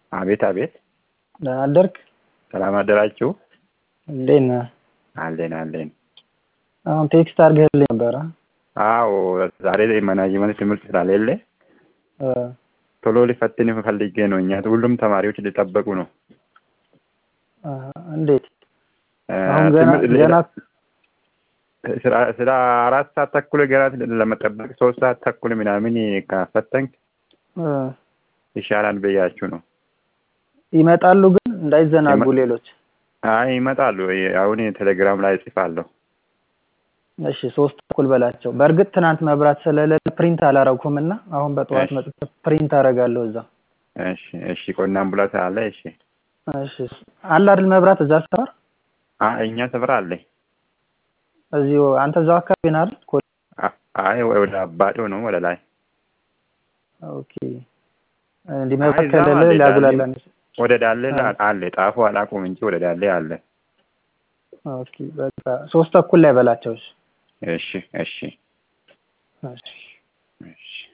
አቤት አቤት፣ ደህና አደርክ? ሰላም አደራችሁ? እንዴት ነህ? አለን አለን። አሁን ቴክስት አድርገህልኝ ነበረ። አዎ ዛሬ ማናጅመንት ትምህርት ስላሌለ እ ቶሎ ሊፈትን ፈልጌ ነው። እኛ ሁሉም ተማሪዎች ሊጠበቁ ነው። አ፣ እንዴት እ፣ አሁን ገና ትምህርት- ገና ስራ ስራ አራት ሰዓት ተኩል ገና ለመጠበቅ ሶስት ሰዓት ተኩል ምናምን ከፈተንክ እ፣ ይሻላል ብያችሁ ነው። ይመጣሉ ግን እንዳይዘናጉ ይመ- ሌሎች። አይ ይመጣሉ። አሁን ቴሌግራም ላይ እጽፋለሁ። እሺ ሶስት ተኩል በላቸው። በእርግጥ ትናንት መብራት ስለሌለ ፕሪንት አላረኩም እና አሁን በጠዋት እሺ። መጥቼ ፕሪንት አደርጋለሁ እዛ። እሺ እሺ። ቆናም ብላት አለ። እሺ እሺ አለ አይደል መብራት እዛ ሰፈር አ እኛ ሰፈር አለ። እዚሁ አንተ እዛው አካባቢ ነህ አይደል? ኮ- አ- አይ ወደ አባዶ ነው ወደ ላይ ኦኬ እንዲህ አይ መብራት እዛም ከሌለ አለ ሊያጉላላን ወደ ዳሌ አ። አለ። ጣፉ አላውቅም እንጂ ወደ ዳሌ አለ። ኦኬ በቃ ሶስት ተኩል ላይ በላቸው። እሺ እሺ እሺ እሺ እሺ